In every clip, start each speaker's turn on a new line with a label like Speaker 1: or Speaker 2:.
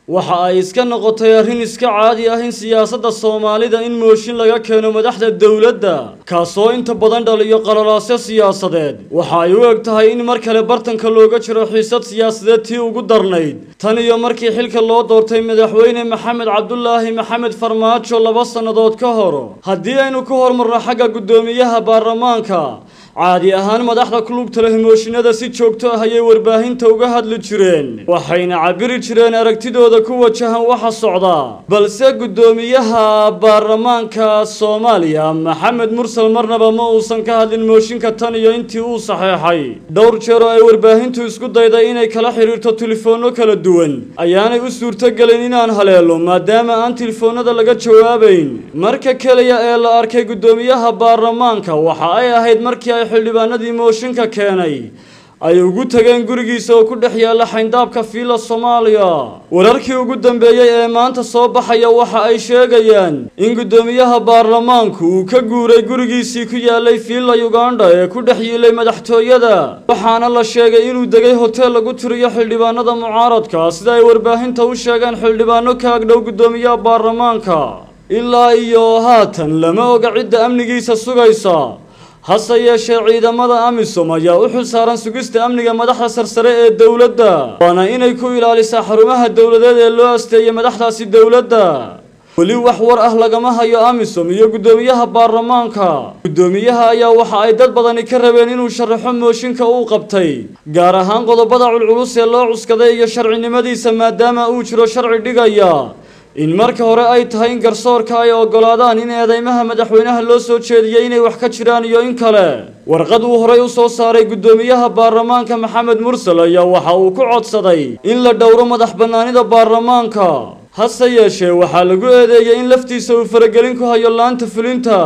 Speaker 1: waxa ay iska noqotay arrin iska caadi ah in siyaasadda soomaalida in mooshin laga keeno madaxda dowladda kaasoo inta badan dhaliyo qalalaasyo siyaasadeed waxa ay u eg tahay in mar kale bartanka looga jiro xiisad siyaasadeed tii ugu darnayd tan iyo markii xilka loo doortay madaxweyne maxamed cabdulaahi maxamed farmaajo laba sannadood ka hor haddii aynu ku hormarno xagga guddoomiyaha baarlamaanka caadi ahaan madaxda kulubta leh mooshinada si joogto ah ayay warbaahinta uga hadli jireen waxayna cabiri jireen aragtidooda ku wajahan waxa socda balse guddoomiyaha baarlamaanka soomaaliya maxamed mursal marnaba ma uusan ka hadlin mooshinka tan iyo intii uu saxeexay dhowr jeer oo ay warbaahintu isku dayday inay kala xidhiirto telefoonno kala duwan ayaanay u suurtogelin inaan haleelo maadaama aan telefoonnada laga jawaabayn marka keliya ee la arkay guddoomiyaha baarlamaanka waxa ay ahayd markii ay xildhibaanadii mooshinka keenay ay ugu tageen gurigiisa oo ku dhex yaalla xayndaabka fiila soomaaliya wararkii ugu dambeeyey ee maanta soo baxaya waxa ay sheegayaan in guddoomiyaha baarlamaanku uu ka guuray gurigiisii ku yaallay fiila ugandha ee ku dhex yiilay madaxtooyada waxaana la sheegay inuu degay hoteel lagu tiriyo xildhibaanada mucaaradka sida ay warbaahinta u sheegeen xildhibaano ka agdhow guddoomiyaha baarlamaanka ilaa iyo haatan lama oga cidda amnigiisa sugaysa hase yeeshee ciidamada amisom ayaa u xil saaran sugista amniga madaxda sarsare ee dowladda waana inay ku ilaalisaa xarumaha dowladeed ee loo asteeyay madaxdaasi dowladda weli wax war ah lagama hayo amisom iyo guddoomiyaha baarlamaanka guddoomiyaha ayaa waxa ay dad badani ka rabeen inuu sharaxo mooshinka uu qabtay gaar ahaan qodobada culculus ee loo cuskaday iyo sharcinimadiisa maadaama uu jiro sharci dhigaya in marka hore ay tahay in garsoorka ay oggolaadaan in eedeymaha madaxweynaha loo soo jeediyey inay wax ka jiraan iyo in kale warqad uu horey u soo saaray guddoomiyaha baarlamaanka maxamed mursal ayaa waxa uu ku codsaday in la dhowro madax bannaanida baarlamaanka hase yeeshee waxaa lagu eedeeyey in laftiisa uu faragelin ku hayo laanta fulinta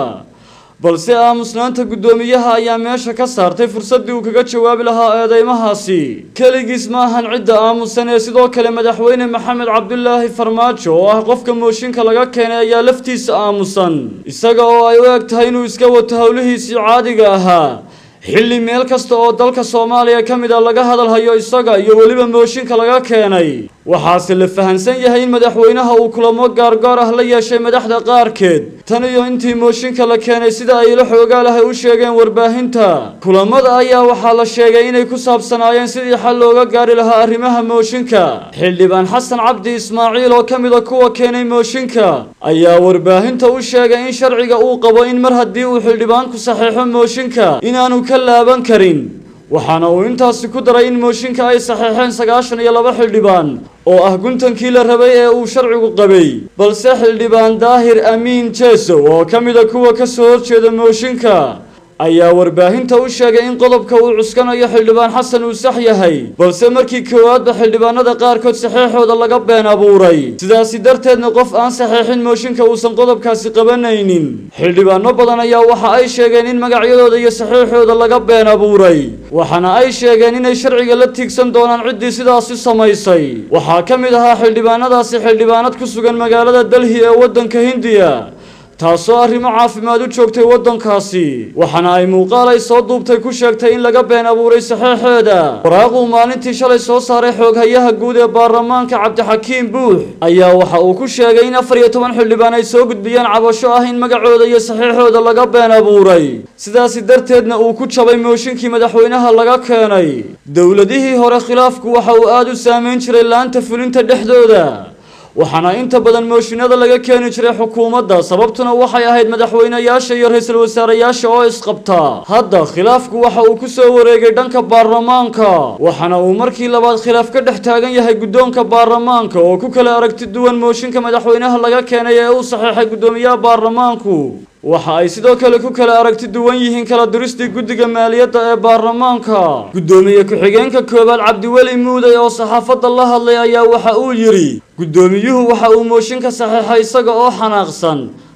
Speaker 1: balse aamusnaanta guddoomiyaha ayaa meesha ka saartay fursaddii uu kaga jawaabi lahaa eedeymahaasi keligiis ma ahan cidda aamusan ee sidoo kale madaxweyne maxamed cabdulaahi farmaajo oo ah qofka mooshinka laga keenay ayaa laftiisa aamusan isaga oo ay u eg tahay inuu iska wato howlihiisii caadiga ahaa xilli meel kasta oo dalka soomaaliya ka mid a laga hadalhayo isaga iyo weliba mooshinka laga keenay waxaase la fahansan yahay in madaxweynaha uu kulamo gaargaar ah la yeeshay madaxda qaarkeed tan iyo intii mooshinka la keenay sida ay la xoogaalahay u sheegeen warbaahinta kulamada ayaa waxaa la sheegay inay ku saabsanaayeen sidii xal looga gaari lahaa arrimaha mooshinka xildhibaan xasan cabdi ismaaciil oo ka mida kuwa keenay mooshinka ayaa warbaahinta u sheegay in sharciga uu qabo in mar haddii uu xildhibaanku saxeexo mooshinka inaanu ka laaban karin waxaana uu intaasi ku daray in mooshinka ay saxeexeen sagaashan iyo laba xildhibaan oo ah guntankii la rabay ee uu sharcigu qabay balse xildhibaan daahir amiin jeesow oo ka mida kuwa ka soo horjeeda mooshinka ayaa warbaahinta u sheegay in qodobka uu cuskanayo xildhibaan xasan uu sax yahay balse markii koowaadba xildhibaanada qaarkood saxeexooda laga been abuuray sidaasi darteedna qof aan saxeexin mooshinka uusan qodobkaasi qabanaynin xildhibaano badan ayaa waxa ay sheegeen in magacyadooda iyo saxeexooda laga been abuuray waxaana ay sheegeen inay sharciga la tiigsan doonaan ciddii sidaasi samaysay waxaa ka mid ahaa xildhibaanadaasi xildhibaanad ku sugan magaalada delhi ee waddanka hindiya taasoo arrimo caafimaad u joogtay waddankaasi waxaana ay muuqaal ay soo duubtay ku sheegtay in laga been abuuray saxeexeeda waraaquu maalintii shalay soo saaray xooghayaha guud ee baarlamaanka cabdixakiim buux ayaa waxa uu ku sheegay in afar iyo toban xildhibaan ay soo gudbiyeen cabasho ah in magacooda iyo saxeexooda laga been abuuray sidaasi darteedna uu ku jabay mooshinkii madaxweynaha laga keenay dowladihii hore khilaafku waxa uu aada u saameyn jiray laanta fulinta dhexdooda waxaana inta badan mooshinada laga keeni jiray xukuumadda sababtuna waxay ahayd madaxweynayaasha iyo ra-iisul wasaarayaasha oo isqabta hadda khilaafku waxa uu ku soo wareegay dhanka baarlamaanka waxaana uu markii labaad khilaaf ka dhex taagan yahay guddoonka baarlamaanka oo ku kala aragti duwan mooshinka madaxweynaha laga keenay ee uu saxeexay guddoomiyaha baarlamaanku waxa ay sidoo kale ku kala aragti duwan yihiin kala diristii guddiga maaliyadda ee baarlamaanka guddoomiye ku-xigeenka koowaad cabdiweli muuday oo saxaafadda la hadlay ayaa waxa uu yidhi guddoomiyuhu waxa uu mooshinka saxeexay isaga oo xanaaqsan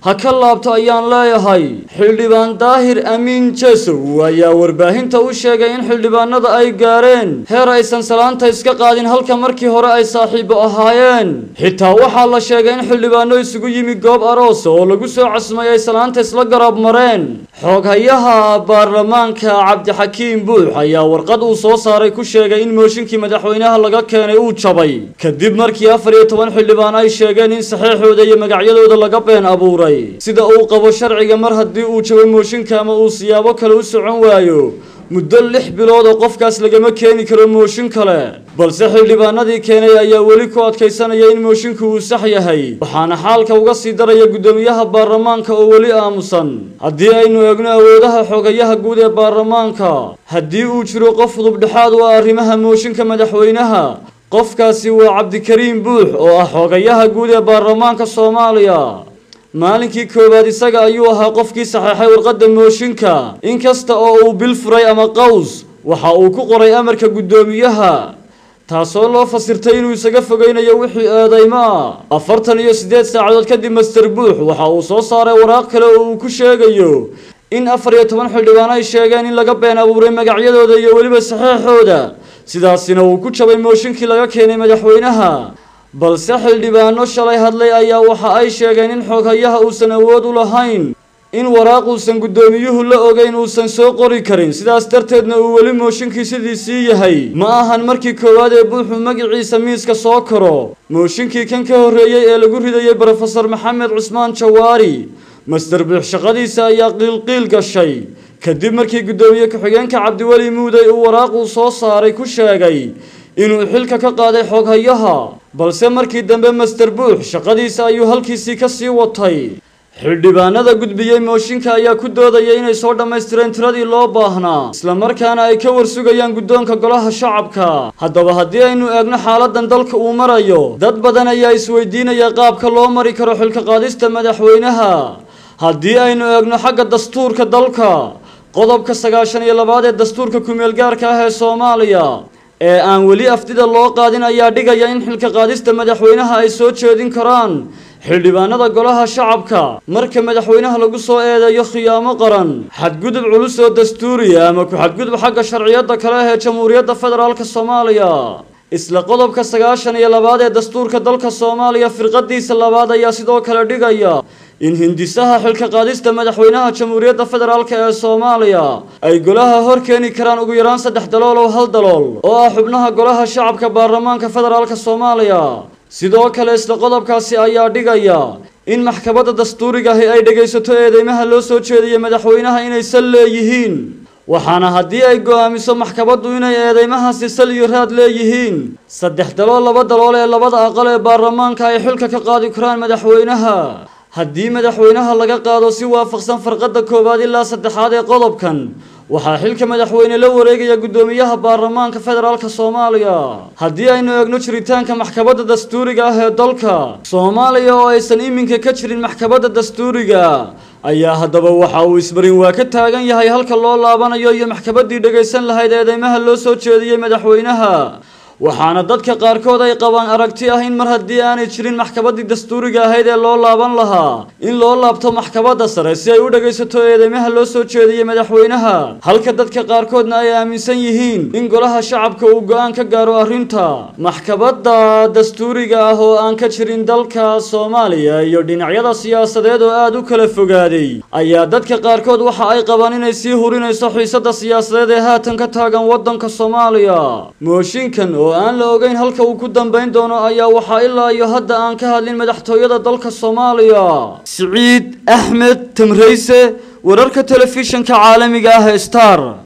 Speaker 1: ha ka laabto ayaan leeyahay xildhibaan daahir amiin jesow ayaa warbaahinta u sheegay in xildhibaanada ay gaareen heer aysan salaanta iska qaadin halka markii hore ay saaxiibo ahaayeen xitaa waxaa la sheegay in xildhibaano isugu yimi goob aroos oo lagu soo casmay ay salaanta isla garab mareen xooghayaha baarlamaanka cabdixakiim buux ayaa warqad uu soo saaray ku sheegay in mooshinkii madaxweynaha laga keenay uu jabay kadib markii afar iyo toban xildhibaan ay sheegeen in saxeexooda iyo magacyadooda laga been abuuray sida uu qabo sharciga mar haddii uu jabo mooshinka ama uu siyaabo kale u socon waayo muddo lix bilood oo qofkaas lagama keeni karo mooshin kale balse xildhibaanadii keenay ayaa weli ku adkaysanaya in moosinku uu sax yahay waxaana xaalka uga sii daraya guddoomiyaha baarlamaanka oo weli aamusan haddii aynu eegno awoodaha xogayaha guud ee baarlamaanka haddii uu jiro qof udubdhexaad u ah arrimaha mooshinka madaxweynaha qofkaasi waa cabdikariim buux oo ah xogayaha guud ee baarlamaanka soomaaliya maalinkii koowaad isaga ayuu ahaa qofkii saxeexay warqadda mooshinka inkasta oo uu bil furay ama qaws waxa uu ku qoray amarka guddoomiyaha taasoo loo fasirtay inuu isaga fogeynayo wixii eedaymo ah afartan iyo siddeed saacadood kadib master buux waxa uu soo saaray waraaq kale oo uu ku sheegayo in afar iyo toban xildhibaan ay sheegeen in laga been abuuray magacyadooda iyo weliba saxeexooda sidaasina uu ku jabay mooshinkii laga keenay madaxweynaha balse xildhibaano shalay hadlay ayaa waxa ay sheegeen in xooghayaha uusan awood u lahayn in waraaq uusan guddoomiyuhu la ogeyn uusan soo qori karin sidaas darteedna uu weli mooshinkii sidiisii yahay ma ahan markii koowaad ee buuxu magaciisa miiska soo karo mooshinkii kan ka horreeyey ee lagu ridayay brofesor maxamed cusmaan jawaari master buux shaqadiisa ayaa qiilqiil gashay kadib markii guddoomiye ku-xigeenka cabdiweli muuday uu waraaq uu soo saaray ku sheegay inuu xilka ka qaaday xooghayaha balse markii dambe master buux shaqadiisa ayuu halkiisii ka sii watay xildhibaanada gudbiyey mooshinka ayaa ku doodaya inay soo dhammaystireen tiradii loo baahnaa islamarkaana ay ka warsugayaan guddoonka golaha shacabka haddaba haddii aynu eegno xaaladan dalka uu marayo dad badan ayaa isweydiinaya qaabka loo mari karo xilka qaadista madaxweynaha haddii aynu eegno xagga dastuurka dalka qodobka sagaashan iyo labaad ee dastuurka kumeel gaarka ah ee soomaaliya ee aan weli afdida loo qaadin ayaa dhigaya in xilka qaadista madaxweynaha ay soo jeedin karaan xildhibaanada golaha shacabka marka madaxweynaha lagu soo eedeeyo khiyaamo qaran xadgudub culus oo dastuuriya ama ku-xadgudub xagga sharciyadda kale ah ee jamhuuriyadda federaalka soomaaliya isla qodobka sagaashan iyo labaad ee dastuurka dalka soomaaliya firqadiisa labaad ayaa sidoo kale dhigaya in hindisaha xilka qaadista madaxweynaha jamhuuriyadda federaalk ee soomaaliya ay golaha hor keeni karaan ugu yaraan saddex dalool oo hal dalool oo ah xubnaha golaha shacabka baarlamaanka federaalka soomaaliya sidoo kale isla qodobkaasi ayaa dhigaya in maxkamadda dastuuriga ahi ay dhegaysato eedeymaha loo soo jeediyey madaxweynaha inay sal leeyihiin waxaana haddii ay go'aamiso maxkamaddu inay eedeymahaasi sal iyo raad leeyihiin saddex dalool laba dalool ee labada aqal ee baarlamaanka ay xilka ka qaadi karaan madaxweynaha haddii madaxweynaha laga qaado si waafaqsan farqadda koowaad ilaa saddexaad ee qodobkan waxaa xilka madaxweyne la wareegaya guddoomiyaha baarlamaanka federaalka soomaaliya haddii aynu eegno jiritaanka maxkamadda dastuuriga ah ee dalka soomaaliya oo aysan iminka ka jirin maxkamadda dastuuriga ayaa haddaba waxa uu isbarin waa ka taagan yahay halka loo laabanayo iyo maxkamaddii dhegaysan lahayd eedeymaha loo soo jeediyey madaxweynaha waxaana dadka qaarkood ay qabaan aragti ah in mar haddii aanay jirin maxkamaddii dastuuriga ahayd ee loo laaban lahaa in loo laabto maxkamadda sare si ay u dhegaysato eedeymaha loo soo jeediyey madaxweynaha halka dadka qaarkoodna ay aaminsan yihiin in golaha shacabka uu go-aan ka gaaro arrinta maxkamadda dastuuriga ah oo aan ka jirin dalka soomaaliya iyo dhinacyada siyaasadeed oo aada u kala fogaaday ayaa dadka qaarkood waxa ay qabaan inay sii hurinayso xiisadda siyaasadeed ee haatan ka taagan waddanka soomaaliya mooshinkan oo aan la ogeyn halka uu ku dambayn doono ayaa waxaa ilaa iyo hadda aan ka hadlin madaxtooyada dalka soomaaliya siciid axmed tamrayse wararka telefishinka caalamiga ah ee star